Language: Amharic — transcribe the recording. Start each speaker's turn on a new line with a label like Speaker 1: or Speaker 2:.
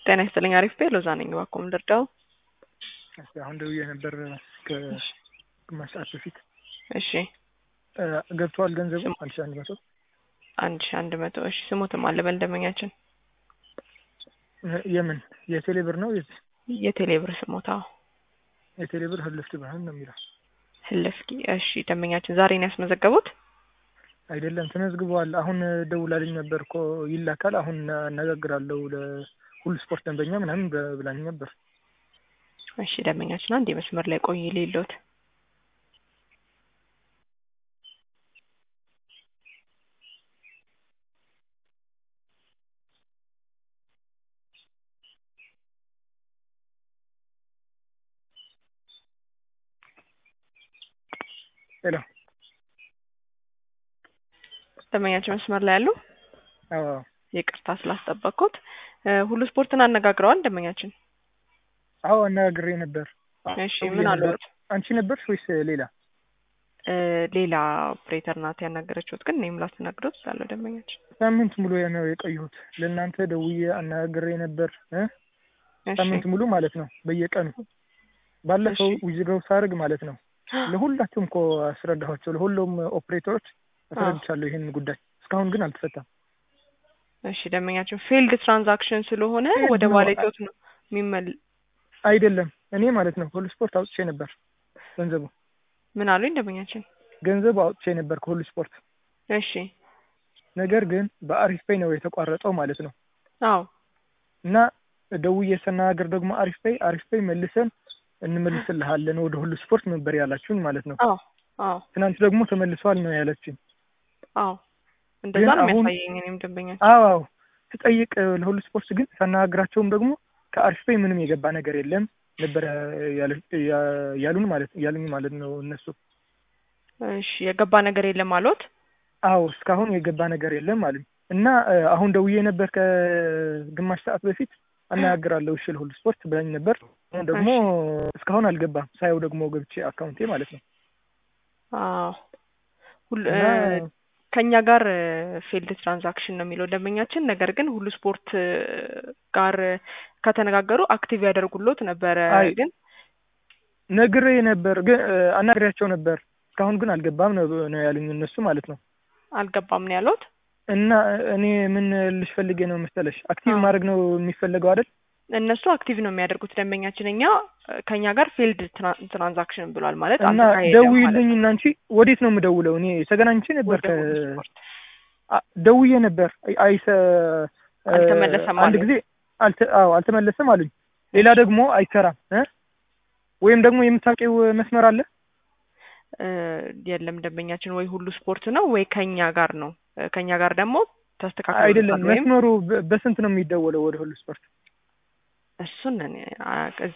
Speaker 1: ጤና ይስጥልኝ። አሪፍ ቤ ሎዛ ነኝ። እባክዎ ምን ልርዳው?
Speaker 2: እስኪ አሁን ደውዬ ነበር ከግማሽ ሰዓት በፊት
Speaker 1: እሺ
Speaker 2: እ ገብቷል ገንዘቡ አንድ ሺህ አንድ መቶ
Speaker 1: አንድ ሺህ አንድ መቶ እሺ ስሙትም አለ በልደመኛችን
Speaker 2: እ የምን የቴሌ ብር ነው የት
Speaker 1: የቴሌ ብር ስሞታ
Speaker 2: የቴሌ ብር ህልፍት ብርሃን ነው የሚለው
Speaker 1: ህልፍኪ እሺ ደንበኛችን ዛሬ ነው ያስመዘገቡት?
Speaker 2: አይደለም ተመዝግበዋል። አሁን ደውላልኝ ነበር እኮ ይላካል። አሁን አነጋግራለሁ ለሁሉ ስፖርት ደንበኛ ምናምን ብ- ብላኝ ነበር።
Speaker 1: እሺ ደንበኛችን አንድ የመስመር ላይ ቆይ ሌሎት
Speaker 2: ሄሎ
Speaker 1: ደንበኛችን መስመር ላይ ያሉ
Speaker 2: አዎ
Speaker 1: ይቅርታ ስላስጠበቅኩት እ ሁሉ ስፖርትን አነጋግረዋል ደንበኛችን
Speaker 2: አዎ አነጋግሬ ነበር።
Speaker 1: እሺ
Speaker 2: ደውዬ
Speaker 1: ምን
Speaker 2: ነበር።
Speaker 1: አሉት?
Speaker 2: አንቺ ነበርሽ ወይስ ሌላ?
Speaker 1: እ ሌላ ኦፕሬተር ናት ያናገረችሁት፣ ግን እኔም ላስተናግዶት ስላለው ደንበኛችን
Speaker 2: ሳምንት ሙሉ ነው የቆየሁት። ለእናንተ ደውዬ አነጋግሬ ነበር እ
Speaker 1: እሺ
Speaker 2: ሳምንት ሙሉ ማለት ነው በየቀኑ ባለፈው
Speaker 1: እሺ።
Speaker 2: ዊዝድሮው ሳደርግ ማለት ነው ለሁላችሁም እኮ አስረዳኋቸው። ለሁሉም ኦፕሬተሮች አስረድቻለሁ ይህን ጉዳይ እስካሁን ግን አልተፈታም።
Speaker 1: እሺ ደንበኛችን ፊልድ ትራንዛክሽን ስለሆነ
Speaker 2: ፊልድ
Speaker 1: ወደ
Speaker 2: ነው።
Speaker 1: ዋሌቶት ነው የሚመል
Speaker 2: አይደለም እኔ ማለት ነው ሁሉ ስፖርት አውጥቼ ነበር ገንዘቡ
Speaker 1: ምን አሉኝ ደንበኛችን?
Speaker 2: ገንዘቡ አውጥቼ ነበር ከሁሉ ስፖርት
Speaker 1: እሺ
Speaker 2: ነገር ግን በአሪፍ ፔይ ነው የተቋረጠው ማለት ነው።
Speaker 1: አዎ
Speaker 2: እና ደውዬ ስናገር ደግሞ አሪፍ ፔይ አሪፍ ፔይ መልሰን እንመልስልሃለን ወደ ሁሉ ስፖርት ነበር ያላችሁኝ ማለት ነው።
Speaker 1: አዎ አዎ
Speaker 2: ትናንት ደግሞ ተመልሷል ነው ያለችኝ።
Speaker 1: አዎ እንደዛ
Speaker 2: ግን
Speaker 1: ነው
Speaker 2: አሁን-
Speaker 1: የሚያሳየኝ እኔም ደንበኛችን
Speaker 2: አዎ አዎ ስጠይቅ ለሁሉ ስፖርት ግን ሳናግራቸውም ደግሞ ከአሪፍ ፔይ ምንም የገባ ነገር የለም ነበር ያለ- ያ- ያሉን ማለት ያሉኝ ማለት ነው እነሱ።
Speaker 1: እሺ የገባ ነገር የለም አሉት?
Speaker 2: አዎ እስካሁን የገባ ነገር የለም አሉኝ እና እ፣ አሁን ደውዬ ነበር ከግማሽ ሰዓት በፊት አነጋግራለሁ እሺ ለሁሉ ስፖርት ብላኝ ነበር። አሁን ደግሞ እስካሁን አልገባም። ሳየው ደግሞ ገብቼ አካውንቴ ማለት ነው
Speaker 1: አዎ ሁሉ
Speaker 2: እና
Speaker 1: እ፣ ከኛ ጋር ፊልድ ትራንዛክሽን ነው የሚለው ደንበኛችን። ነገር ግን ሁሉ ስፖርት እ፣ ጋር ከተነጋገሩ አክቲቭ ያደርጉሎት ነበረ።
Speaker 2: አይ፣
Speaker 1: ግን
Speaker 2: ነግሬ ነበር ግን እ፣ አናግሬያቸው ነበር እስካሁን ግን አልገባም ነው ነው ያሉኝ እነሱ ማለት ነው።
Speaker 1: አልገባም ነው ያሉት።
Speaker 2: እና እኔ ምን ልሽ ፈልጌ ነው መሰለሽ አክቲቭ
Speaker 1: አዎ።
Speaker 2: ማድረግ ነው የሚፈለገው አይደል?
Speaker 1: እነሱ አክቲቭ ነው የሚያደርጉት ደንበኛችን። እኛ እ፣ ከኛ ጋር ፊልድ ትራንዛክሽን ብሏል ማለት
Speaker 2: እና
Speaker 1: አልተካሄደም ማለት
Speaker 2: ደውዪልኝ
Speaker 1: ነው።
Speaker 2: እና አንቺ ወዴት ነው የምደውለው? እኔ ተገናኝቼ ነበር
Speaker 1: ወደ
Speaker 2: ከ
Speaker 1: ሁሉ ስፖርት
Speaker 2: አ- ደውዬ ነበር አይ- አይሰ እ፣
Speaker 1: አልተመለሰም
Speaker 2: አንድ
Speaker 1: አሉኝ።
Speaker 2: ጊዜ አልተ አዎ አልተመለሰም አሉኝ። ሌላ ደግሞ አይሰራም እ ወይም ደግሞ የምታውቂው መስመር አለ?
Speaker 1: እ፣ የለም ደንበኛችን ወይ ሁሉ ስፖርት ነው ወይ ከኛ ጋር ነው። እ፣ ከኛ ጋር ደግሞ ተስተካክሎ
Speaker 2: አይደለም
Speaker 1: ወይም
Speaker 2: መስመሩ በ- በስንት ነው የሚደወለው ወደ ሁሉ ስፖርት?
Speaker 1: እሱን እኔ አ-